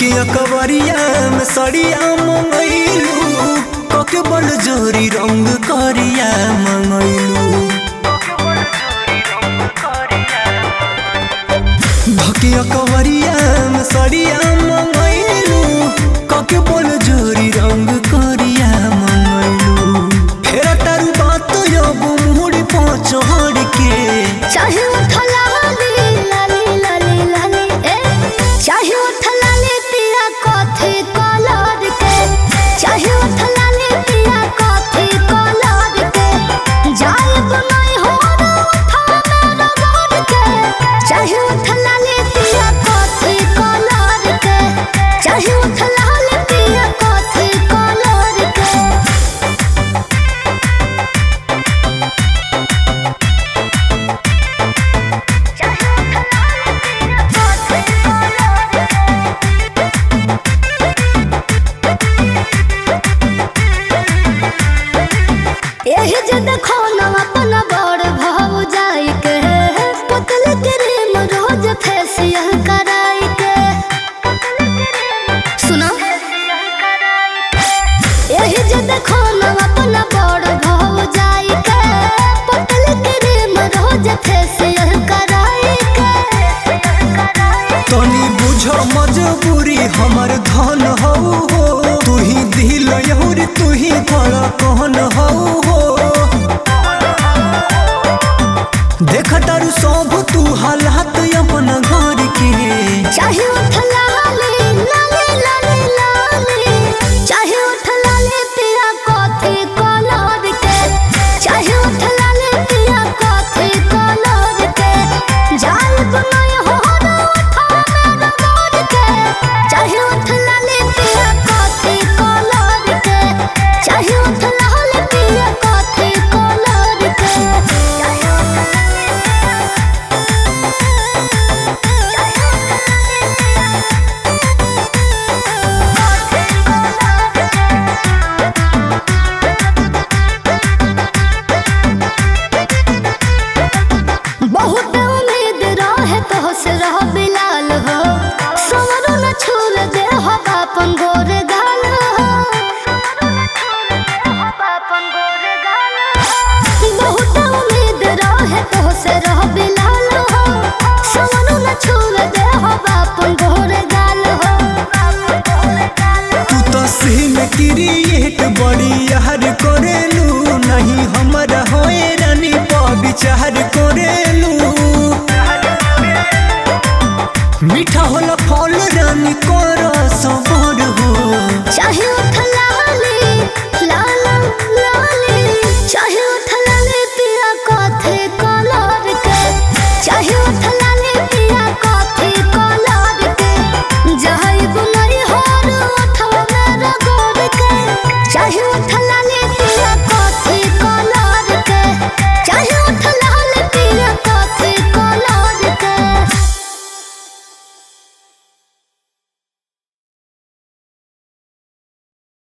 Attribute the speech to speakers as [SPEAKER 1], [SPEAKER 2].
[SPEAKER 1] धकिया कवरिया में सड़िया मंगैलू कके बल जोरी रंग करिया मंगैलू धकिया कवरिया में सड़िया मंगैलू कके बल जोरी रंग करिया मंगैलू फेरा तारू बात अब मुड़ी पहुंचड़ के
[SPEAKER 2] चाहे उठला लाली लाली लाली लाली ए चाहे उठला ले पिया कॉफी कलर के चाहे उठला ले पिया कॉफी कलर के जाए बनाई हो ना उठा मेरा गोद के चाहे उठला ले पिया कॉफी कलर के चाहे उठला ले पिया कॉफी कलर के एही जे देखो ना अपन बड़ भाव जाई के पतल क्रीम रोज फेसियल कराई के सुनो एही जे देखो ना अपन बड़ भाव जाई के पतल क्रीम रोज फेसियल कराई के
[SPEAKER 1] तनी बुझ मजबूरी हमर धन हौ हो तू ही दिल यहुरी तू ही धड़कन हौ हो देख तारू सब तू हालात अपन घर के
[SPEAKER 2] चाहे उठला लाली लाली लाली लाली चाहे उठला ले पिया कॉफी कलर के चाहे उठला ले पिया कॉफी कलर के जाल बनाए हो ना उठा मेरा गोद के चाहे उठला ले पिया कॉफी कलर के चाहे उठला ले पिया कॉफी कलर के चाहे उठला ले बहुत उम्मीद रहे तो से रह बिलाल हो सवरो न छूल दे हो बापन गोरे गाल हो बहुत उम्मीद रहे तो से रह बिलाल हो सवरो न छूल दे हो बापन गोरे गाल हो
[SPEAKER 1] तू तो सीन क्रिएट बड़ी यार करेलू नहीं हमरा होए रानी पर विचार करेलू मीठा होला फल रानी कर